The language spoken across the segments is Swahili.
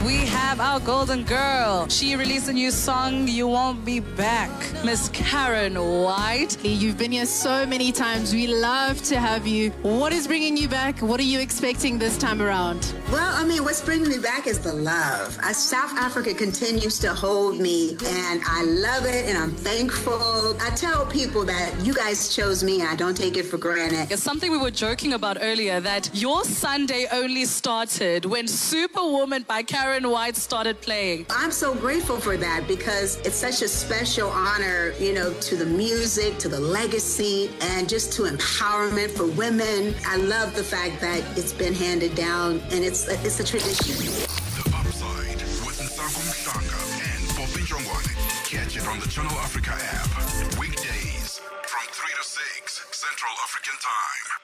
we have our golden girl. She released a new song, You Won't Be Back. Miss Karen White. You've been here so many times. We love to have you. What is bringing you back? What are you expecting this time around? Well, I mean, what's bringing me back is the love. Uh, South Africa continues to hold me, and I love it, and I'm thankful. I tell people that you guys chose me, and I don't take it for granted. It's something we were joking about earlier that your Sunday only started when Superwoman by Karen White started playing. I'm so grateful for that because it's such a special honor, you know, to the music, to the legacy, and just to empowerment for women. I love the fact that it's been handed down, and it's it's a tradition. The Upside with Nsago Mhlanga and Poppy Jongwane. Catch it on the Channel Africa app. Weekdays from 3 to 6 Central African Time.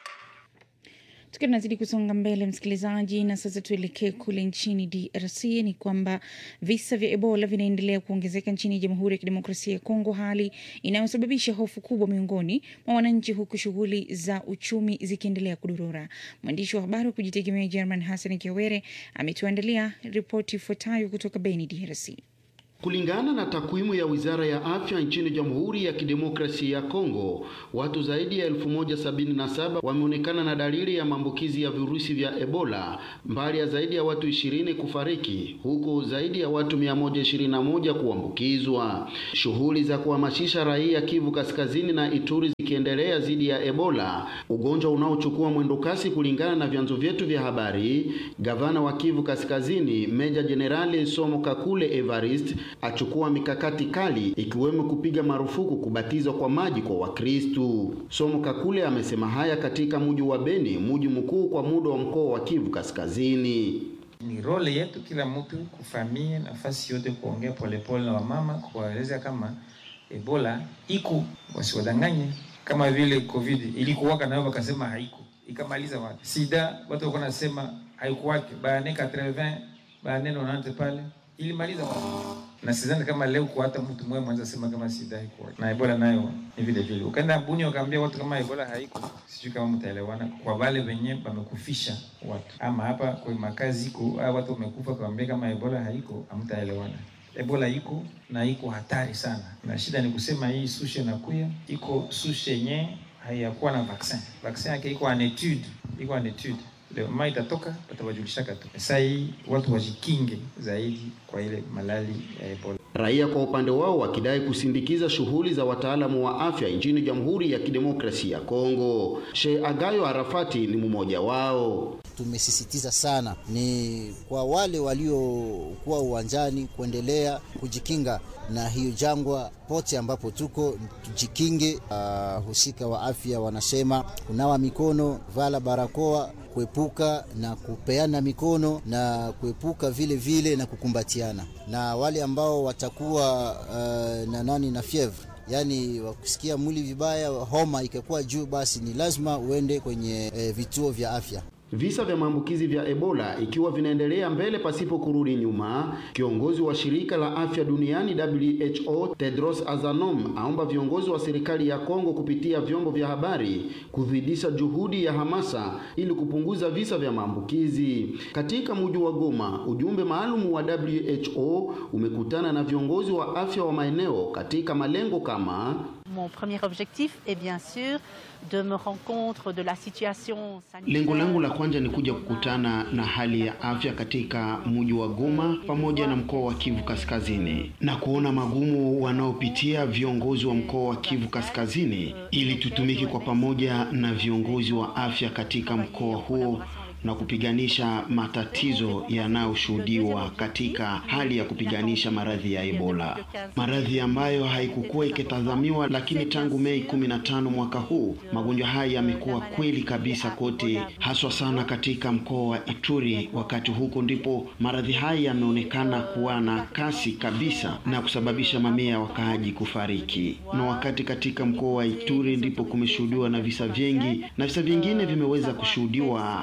Tukiwa tunazidi kusonga mbele, msikilizaji, na sasa tuelekee kule nchini DRC. Ni kwamba visa vya Ebola vinaendelea kuongezeka nchini Jamhuri ya Kidemokrasia ya Kongo, hali inayosababisha hofu kubwa miongoni mwa wananchi, huku shughuli za uchumi zikiendelea kudorora. Mwandishi wa habari wa kujitegemea German Hassan Kiawere ametuandalia ripoti ifuatayo kutoka Beni, DRC. Kulingana na takwimu ya Wizara ya Afya nchini Jamhuri ya Kidemokrasia ya Kongo, watu zaidi ya elfu moja sabini na saba wameonekana na dalili ya maambukizi ya virusi vya Ebola, mbali ya zaidi ya watu ishirini kufariki, huku zaidi ya watu mia moja ishirini na moja kuambukizwa. Shughuli za kuhamasisha raia Kivu Kaskazini na Ituri zikiendelea dhidi ya Ebola, ugonjwa unaochukua mwendo kasi kulingana na vyanzo vyetu vya habari. Gavana wa Kivu Kaskazini Meja Jenerali Somo Kakule Evarist achukua mikakati kali ikiwemo kupiga marufuku kubatizwa kwa maji kwa Wakristu. Somo Kakule amesema haya katika mji wa Beni, mji mkuu kwa muda wa mkoa wa Kivu Kaskazini. Ni role yetu kila mtu kufamia nafasi yote kuongea polepole na wamama, kuwaeleza kama Ebola iko, wasiwadanganye kama vile COVID ilikuwaka nayo wakasema haiko, ikamaliza watu. Sida watu walikuwa nasema haikuwake, baane 80 baane 90 pale ilimaliza watu na sidhani kama leo kwa hata mtu mmoja mwanza sema kama sida haiko na Ebola nayo ni vile vile. Ukaenda Buni ukaambia watu kama Ebola haiko, sijui kama mtaelewana. Kwa wale wenye wamekufisha watu ama hapa kwa makazi iko au watu wamekufa, kaambia kama Ebola haiko, hamtaelewana. Ebola iko na iko hatari sana, na shida ni kusema hii sushe nakuya iko sushe yenye haiyakuwa na vaccin. Vaccin yake iko en etude, iko en etude leo mama itatoka watawajulishaka tu. Sasa hii watu wajikinge zaidi kwa ile malali ya Ebola. Raia kwa upande wao wakidai kusindikiza shughuli za wataalamu wa afya nchini Jamhuri ya Kidemokrasia ya Kongo. Sheikh Agayo Arafati ni mmoja wao. Tumesisitiza sana ni kwa wale waliokuwa uwanjani kuendelea kujikinga na hiyo jangwa pote ambapo tuko tujikinge. Uh, husika wa afya wanasema kunawa mikono, vala barakoa, kuepuka na kupeana mikono na kuepuka vile vile na kukumbatiana, na wale ambao watakuwa uh, na nani na fievre yaani wakusikia mwili vibaya, homa ikakuwa juu, basi ni lazima uende kwenye e, vituo vya afya. Visa vya maambukizi vya Ebola ikiwa vinaendelea mbele pasipo kurudi nyuma, kiongozi wa shirika la afya duniani WHO Tedros Adhanom aomba viongozi wa serikali ya Kongo kupitia vyombo vya habari kuzidisha juhudi ya hamasa ili kupunguza visa vya maambukizi. Katika mji wa Goma, ujumbe maalum wa WHO umekutana na viongozi wa afya wa maeneo katika malengo kama Mon premier objectif est bien sûr de me rendre compte de la situation sanitaire. Lengo langu la kwanza ni kuja kukutana na hali ya afya katika mji wa Goma pamoja na mkoa wa Kivu Kaskazini na kuona magumu wanaopitia viongozi wa mkoa wa Kivu Kaskazini ili tutumike kwa pamoja na viongozi wa afya katika mkoa huo na kupiganisha matatizo yanayoshuhudiwa katika hali ya kupiganisha maradhi ya Ebola, maradhi ambayo haikukuwa ikitazamiwa, lakini tangu Mei 15 mwaka huu magonjwa haya yamekuwa kweli kabisa kote, haswa sana katika mkoa wa Ituri, wakati huko ndipo maradhi haya yameonekana kuwa na kasi kabisa na kusababisha mamia ya wakaaji kufariki, na wakati katika mkoa wa Ituri ndipo kumeshuhudiwa na visa vingi na visa vingine vimeweza kushuhudiwa katika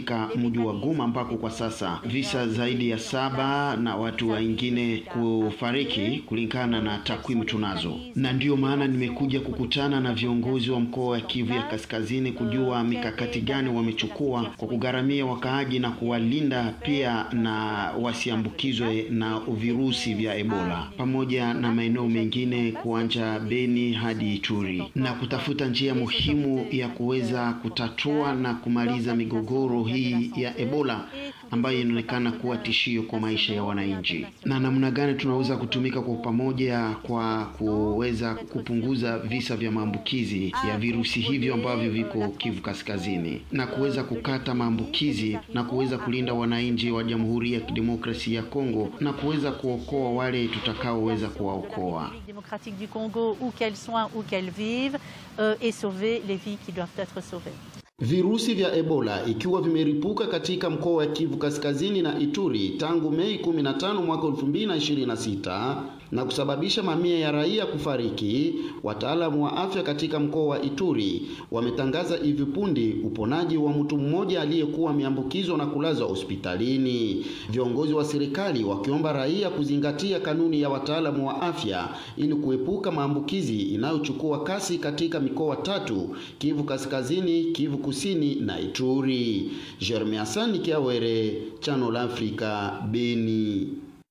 katika mji wa Goma ambako kwa sasa visa zaidi ya saba na watu wengine kufariki kulingana na takwimu tunazo, na ndiyo maana nimekuja kukutana na viongozi wa mkoa wa Kivu ya Kaskazini kujua mikakati gani wamechukua kwa kugharamia wakaaji na kuwalinda pia na wasiambukizwe na virusi vya Ebola, pamoja na maeneo mengine kuanja Beni hadi Ituri, na kutafuta njia muhimu ya kuweza kutatua na kumaliza migogoro hii ya Ebola ambayo inaonekana kuwa tishio kwa maisha ya wananchi, na namna gani tunaweza kutumika kwa pamoja kwa kuweza kupunguza visa vya maambukizi ya virusi hivyo ambavyo viko Kivu Kaskazini, na kuweza kukata maambukizi na kuweza kulinda wananchi wa Jamhuri ya Kidemokrasia ya Kongo na kuweza kuokoa wale tutakaoweza kuwaokoa. démocratique du Congo, où qu'elles soient, où qu'elles vivent, euh, et sauver les vies qui doivent être sauvées. Virusi vya Ebola ikiwa vimeripuka katika mkoa wa Kivu Kaskazini na Ituri tangu Mei 15 mwaka 2026 na kusababisha mamia ya raia kufariki. Wataalamu wa afya katika mkoa wa Ituri wametangaza hivi punde uponaji wa mtu mmoja aliyekuwa ameambukizwa na kulazwa hospitalini. Viongozi wa serikali wakiomba raia kuzingatia kanuni ya wataalamu wa afya ili kuepuka maambukizi inayochukua kasi katika mikoa tatu: Kivu Kaskazini, Kivu Kusini na Ituri. Jeremy Hasani Kiawere, Channel Africa, Beni.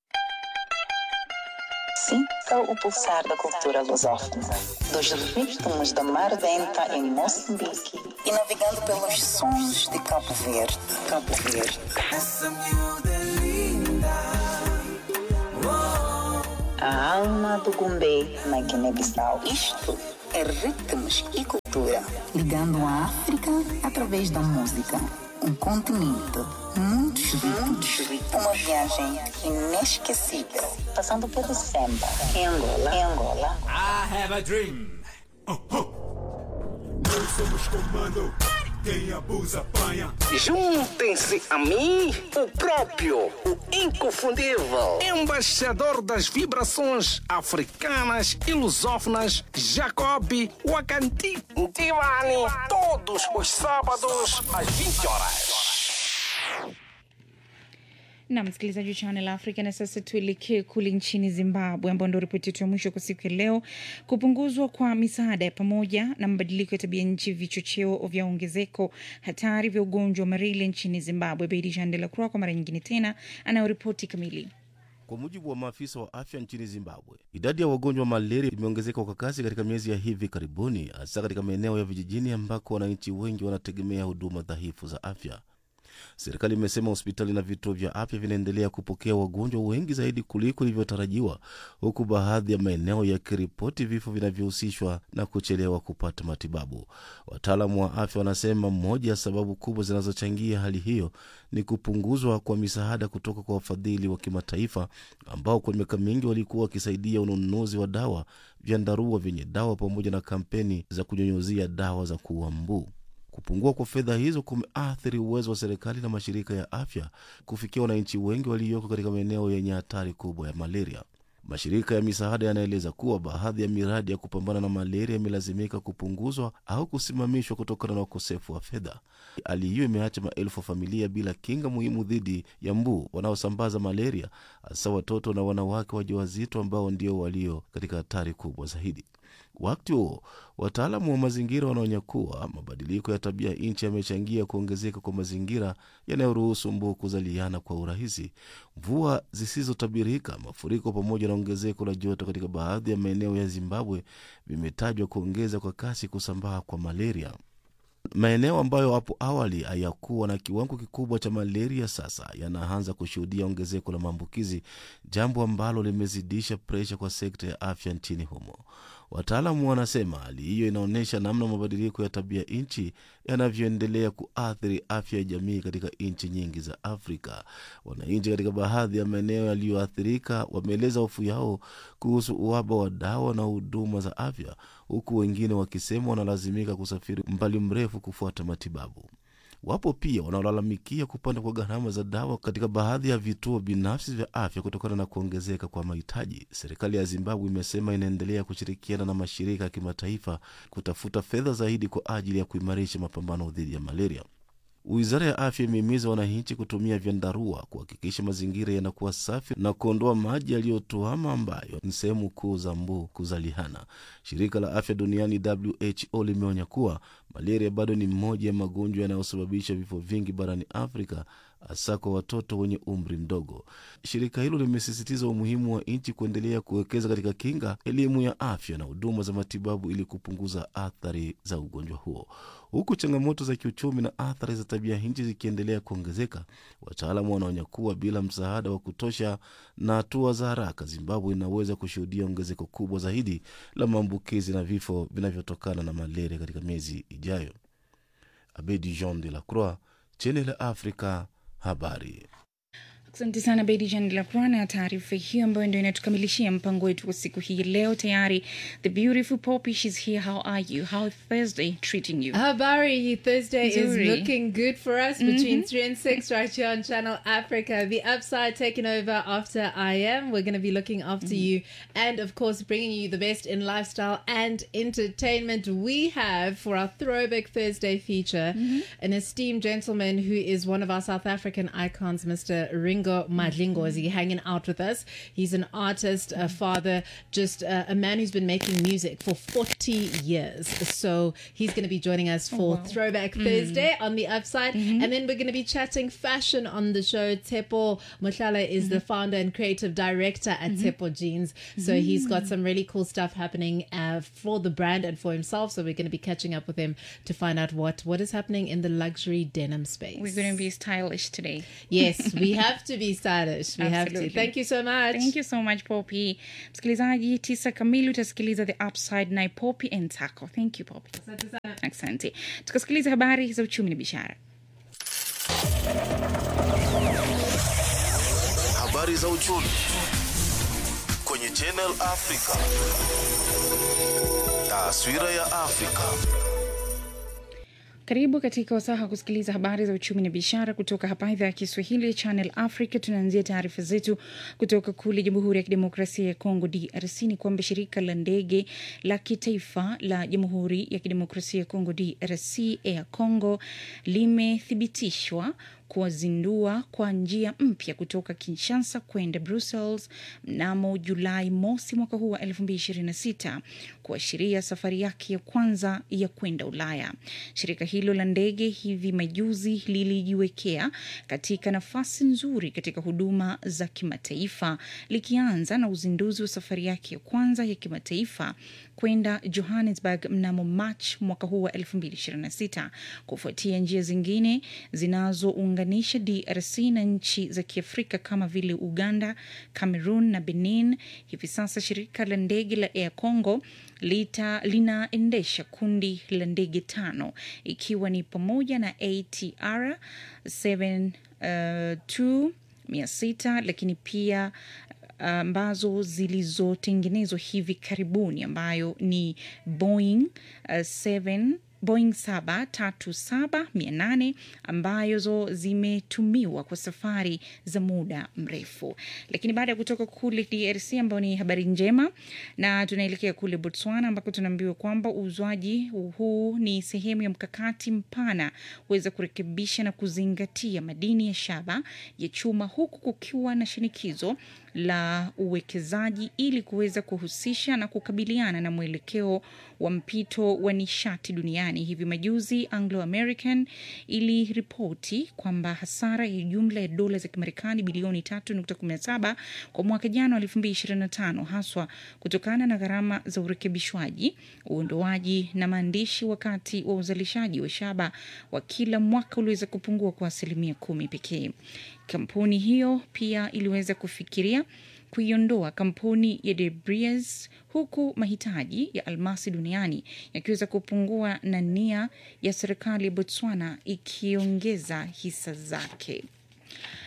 Sinta o pulsar da cultura lusófona, dos ritmos da Mar Denta em Moçambique e navegando pelos sons de Cabo Verde. Cabo Verde. Essa miúda é linda. A alma do Gumbê na Guiné-Bissau. Isto é ritmos e cultura, ligando a África através da música. Um continente, muitos ritmos, uma viagem inesquecível, passando pelo samba, em Angola, em Angola, I have a dream. Nós somos comando. Quem abusa, apanha. Juntem-se a mim, o próprio, o inconfundível, embaixador das vibrações africanas e lusófonas, Jacob Wakanti Divani, todos os sábados às 20 horas. na msikilizaji wa Channel Africa. Na sasa tuelekee kule nchini Zimbabwe, ambao ndo ripoti yetu ya mwisho kwa siku ya leo. Kupunguzwa kwa misaada ya pamoja na mabadiliko ya tabia nchi, vichocheo vya ongezeko hatari vya ugonjwa wa malaria nchini Zimbabwe. Beidi Jean de la Croix kwa mara nyingine tena anayoripoti kamili. Kwa mujibu wa maafisa wa afya nchini Zimbabwe, idadi ya wagonjwa wa malaria imeongezeka kwa kasi katika miezi ya hivi karibuni, hasa katika maeneo ya vijijini ambako wananchi wengi wanategemea huduma dhaifu za afya. Serikali imesema hospitali na vituo vya afya vinaendelea kupokea wagonjwa wengi zaidi kuliko ilivyotarajiwa, huku baadhi ya maeneo yakiripoti vifo vinavyohusishwa na kuchelewa kupata matibabu. Wataalamu wa afya wanasema moja ya sababu kubwa zinazochangia hali hiyo ni kupunguzwa kwa misaada kutoka kwa wafadhili wa kimataifa ambao kwa miaka mingi walikuwa wakisaidia ununuzi wa dawa, vyandarua vyenye dawa pamoja na kampeni za kunyunyuzia dawa za kuua mbu. Kupungua kwa fedha hizo kumeathiri uwezo wa serikali na mashirika ya afya kufikia wananchi wengi walioko katika maeneo yenye hatari kubwa ya malaria. Mashirika ya misaada yanaeleza kuwa baadhi ya miradi ya kupambana na malaria imelazimika kupunguzwa au kusimamishwa kutokana na ukosefu wa fedha. Hali hiyo imeacha maelfu ya familia bila kinga muhimu dhidi ya mbu wanaosambaza malaria, hasa watoto na wanawake wajawazito ambao ndio walio katika hatari kubwa zaidi. Wakati huo wataalamu wa mazingira wanaonya kuwa mabadiliko ya tabia nchi yamechangia kuongezeka kwa mazingira yanayoruhusu mbu kuzaliana kwa urahisi. Mvua zisizotabirika, mafuriko, pamoja na ongezeko la joto katika baadhi ya maeneo ya Zimbabwe vimetajwa kuongeza kwa kasi kusambaa kwa malaria. Maeneo ambayo hapo awali hayakuwa na kiwango kikubwa cha malaria sasa yanaanza kushuhudia ongezeko la maambukizi, jambo ambalo limezidisha presha kwa sekta ya afya nchini humo. Wataalamu wanasema hali hiyo inaonyesha namna mabadiliko ya tabia nchi yanavyoendelea kuathiri afya ya jamii katika nchi nyingi za Afrika. Wananchi katika baadhi ya maeneo yaliyoathirika wameeleza hofu yao kuhusu uhaba wa dawa na huduma za afya, huku wengine wakisema wanalazimika kusafiri mbali mrefu kufuata matibabu. Wapo pia wanaolalamikia kupanda kwa gharama za dawa katika baadhi ya vituo binafsi vya afya kutokana na kuongezeka kwa mahitaji. Serikali ya Zimbabwe imesema inaendelea kushirikiana na mashirika ya kimataifa kutafuta fedha zaidi kwa ajili ya kuimarisha mapambano dhidi ya malaria. Wizara ya afya imehimiza wananchi kutumia vyandarua kuhakikisha mazingira yanakuwa safi na kuondoa maji yaliyotuama ambayo ni sehemu kuu za mbu kuzalihana. Shirika la afya duniani WHO limeonya kuwa malaria bado ni mmoja ya magonjwa yanayosababisha vifo vingi barani Afrika, hasa kwa watoto wenye umri mdogo. Shirika hilo limesisitiza umuhimu wa nchi kuendelea kuwekeza katika kinga, elimu ya afya na huduma za matibabu ili kupunguza athari za ugonjwa huo. Huku changamoto za kiuchumi na athari za tabia nchi zikiendelea kuongezeka, wataalamu wanaonya kuwa bila msaada wa kutosha na hatua za haraka, Zimbabwe inaweza kushuhudia ongezeko kubwa zaidi la maambukizi na vifo vinavyotokana na malaria katika miezi ijayo. Abedi Jean de la Croix, Channel Africa, habari. Asante sana Bedi Jan Lacroix na taarifa hiyo ambayo ndio inatukamilishia mpango wetu wa siku hii leo. Tayari the beautiful Poppy, she's here. How are you? How is Thursday treating you? Habari, Thursday Nzuri. is looking good for us between Mhm. 3 and 6 right here on Channel Africa. The upside taking over after I am. We're going to be looking after you and, of course, bringing you the best in lifestyle and entertainment. We have for our Throwback Thursday feature an esteemed gentleman who is one of our South African icons, Mr. Ringo Madlingozi, hanging out with us. He's an artist, a father, just uh, a man who's been making music for 40 years. So he's going to be joining us for wow. Throwback Mm. Thursday on the upside. And then we're going to be chatting fashion on the show. Tepo Mohlala is the founder and creative director at Tepo Jeans. So he's got some really cool stuff happening uh, for the brand and for himself. So we're going to be catching up with him to find out what, what is happening in the luxury denim space. We're going to be stylish today. Yes, we have to be stylish. We have to. Absolutely. Thank you so much. Thank you so much Poppy. Msikilizaji, tisa kamili utasikiliza the upside na Poppy and Taco. Thank you Poppy. Asante. Tukasikiliza habari za uchumi na biashara. Habari za uchumi kwenye Channel Africa. Taswira ya Afrika. Karibu katika wasaha wa kusikiliza habari za uchumi na biashara kutoka hapa idhaa ya Kiswahili ya Channel Africa. Tunaanzia taarifa zetu kutoka kule Jamhuri ya Kidemokrasia ya Kongo, DRC. Ni kwamba shirika la ndege la kitaifa la Jamhuri ya Kidemokrasia ya Kongo, DRC, Air Congo, limethibitishwa kuwazindua kwa njia mpya kutoka Kinshasa kwenda Brussels mnamo Julai mosi mwaka huu wa 2026 kuashiria safari yake ya kwanza ya kwenda Ulaya. Shirika hilo la ndege hivi majuzi lilijiwekea katika nafasi nzuri katika huduma za kimataifa likianza na uzinduzi wa safari yake ya kwanza ya kimataifa kwenda Johannesburg mnamo March mwaka huu wa 2026 kufuatia njia zingine zinazounganisha DRC na nchi za Kiafrika kama vile Uganda, Cameroon na Benin. Hivi sasa shirika la ndege la Air Congo lita linaendesha kundi la ndege tano ikiwa ni pamoja na ATR 72 mia sita lakini pia ambazo zilizotengenezwa hivi karibuni ambayo ni Boeing uh, 7 Boeing 737-800 ambazo zimetumiwa kwa safari za muda mrefu. Lakini baada ya kutoka kule DRC ambayo ni habari njema, na tunaelekea kule Botswana ambako tunaambiwa kwamba uuzwaji huu ni sehemu ya mkakati mpana kuweza kurekebisha na kuzingatia madini ya shaba ya chuma, huku kukiwa na shinikizo la uwekezaji ili kuweza kuhusisha na kukabiliana na mwelekeo wa mpito wa nishati duniani. Hivi majuzi Anglo American iliripoti kwamba hasara ya jumla ya dola za Kimarekani bilioni 3.17 kwa mwaka jana wa 2025 haswa kutokana na gharama za urekebishwaji, uondoaji na maandishi, wakati wa uzalishaji wa shaba wa kila mwaka uliweza kupungua kwa asilimia kumi pekee. Kampuni hiyo pia iliweza kufikiria kuiondoa kampuni ya De Beers huku mahitaji ya almasi duniani yakiweza kupungua na nia ya serikali ya Botswana ikiongeza hisa zake.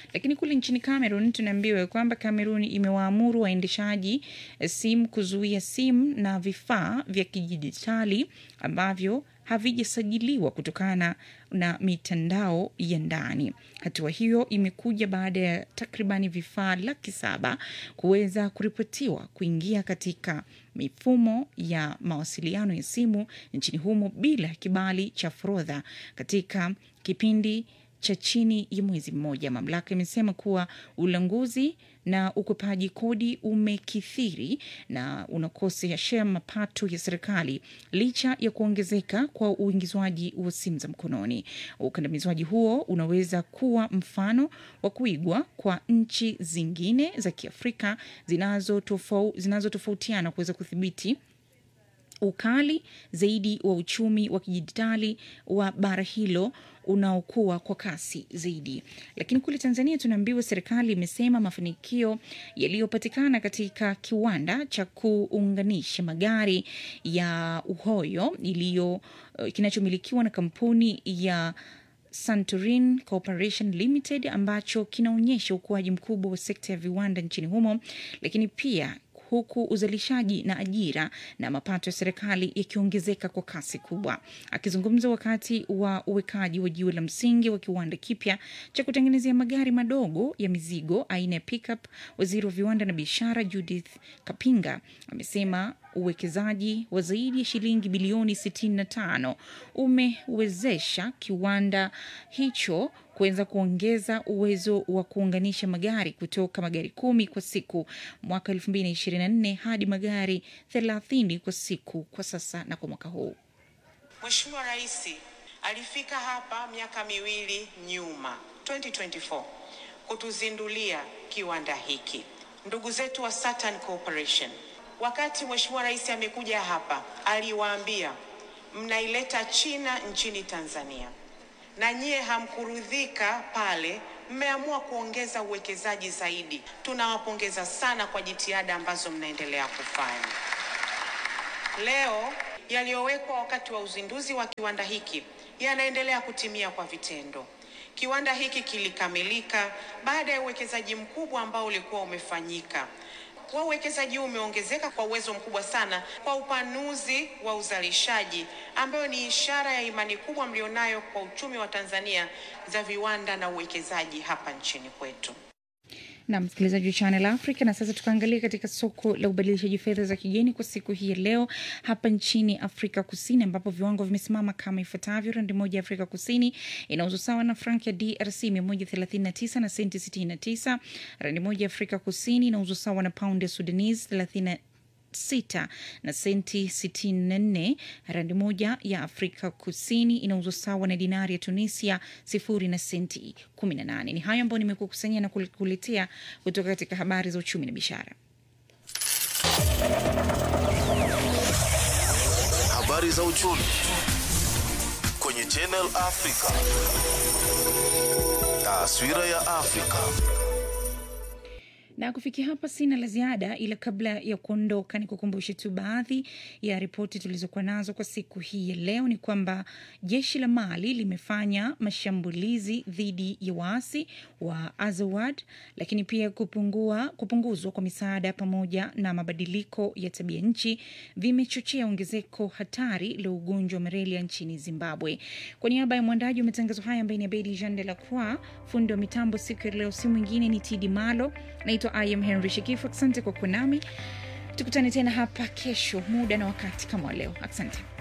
Lakini kule nchini Cameroon tunaambiwa kwamba Cameroon imewaamuru waendeshaji eh, simu kuzuia simu na vifaa vya kidijitali ambavyo havijasajiliwa kutokana na mitandao ya ndani. Hatua hiyo imekuja baada ya takribani vifaa laki saba kuweza kuripotiwa kuingia katika mifumo ya mawasiliano ya simu nchini humo bila kibali cha forodha katika kipindi cha chini ya mwezi mmoja. Mamlaka imesema kuwa ulanguzi na ukwepaji kodi umekithiri na unakosesha mapato ya serikali licha ya kuongezeka kwa uingizwaji wa simu za mkononi. Ukandamizwaji huo unaweza kuwa mfano wa kuigwa kwa nchi zingine za Kiafrika zinazotofau- zinazotofautiana kuweza kudhibiti ukali zaidi wa uchumi wa kidijitali wa bara hilo unaokuwa kwa kasi zaidi. Lakini kule Tanzania tunaambiwa serikali imesema mafanikio yaliyopatikana katika kiwanda cha kuunganisha magari ya Uhoyo iliyo eh, kinachomilikiwa na kampuni ya Santorin Corporation Limited ambacho kinaonyesha ukuaji mkubwa wa sekta ya viwanda nchini humo, lakini pia huku uzalishaji na ajira na mapato ya serikali yakiongezeka kwa kasi kubwa. Akizungumza wakati wa uwekaji wa jiwe la msingi wa kiwanda kipya cha kutengenezea magari madogo ya mizigo aina ya pickup, waziri wa viwanda na biashara Judith Kapinga amesema uwekezaji wa zaidi ya shilingi bilioni 65 umewezesha kiwanda hicho kuweza kuongeza uwezo wa kuunganisha magari kutoka magari kumi kwa siku mwaka 2024 hadi magari 30 kwa siku kwa sasa na kwa mwaka huu. Mheshimiwa Rais alifika hapa miaka miwili nyuma 2024 kutuzindulia kiwanda hiki. Ndugu zetu wa Saturn Corporation, wakati Mheshimiwa Rais amekuja hapa, aliwaambia mnaileta China nchini Tanzania na nyie hamkurudhika pale, mmeamua kuongeza uwekezaji zaidi. Tunawapongeza sana kwa jitihada ambazo mnaendelea kufanya. Leo yaliyowekwa wakati wa uzinduzi wa kiwanda hiki yanaendelea kutimia kwa vitendo. Kiwanda hiki kilikamilika baada ya uwekezaji mkubwa ambao ulikuwa umefanyika. Kwa uwekezaji huu umeongezeka kwa uwezo mkubwa sana kwa upanuzi wa uzalishaji, ambayo ni ishara ya imani kubwa mlionayo kwa uchumi wa Tanzania za viwanda na uwekezaji hapa nchini kwetu. na msikilizaji wa Channel Africa. Na sasa tukaangalia katika soko la ubadilishaji fedha za kigeni kwa siku hii ya leo hapa nchini Afrika Kusini, ambapo viwango vimesimama kama ifuatavyo: randi moja ya Afrika Kusini inauzwa sawa na frank ya DRC 139 na senti 69. Randi moja ya Afrika Kusini inauzwa sawa na paundi ya Sudanese 30 sita na senti 64. Randi moja ya Afrika Kusini inauzwa sawa na dinari ya Tunisia sifuri na senti 18. Ni hayo ambayo nimekukusanyia na kuletea kutoka katika habari za uchumi na biashara. Habari za uchumi kwenye Channel Africa. Taswira ya Afrika. na kufikia hapa sina la ziada, ila kabla ya kuondoka, ni kukumbushe tu baadhi ya ripoti tulizokuwa nazo kwa siku hii ya leo. Ni kwamba jeshi la Mali limefanya mashambulizi dhidi ya waasi wa Azawad, lakini pia kupungua, kupunguzwa kwa misaada pamoja na mabadiliko ya tabia nchi vimechochea ongezeko hatari la ugonjwa wa malaria nchini Zimbabwe. Kwa niaba ya mwandaji wa matangazo haya ambaye ni Abedi Jean de la Croix, fundi wa mitambo siku ya leo si mwingine ni Tidi Malo. Naitwa I am Henry Shikifu. Asante kwa kuwa nami, tukutane tena hapa kesho muda na wakati kama wa leo. Asante.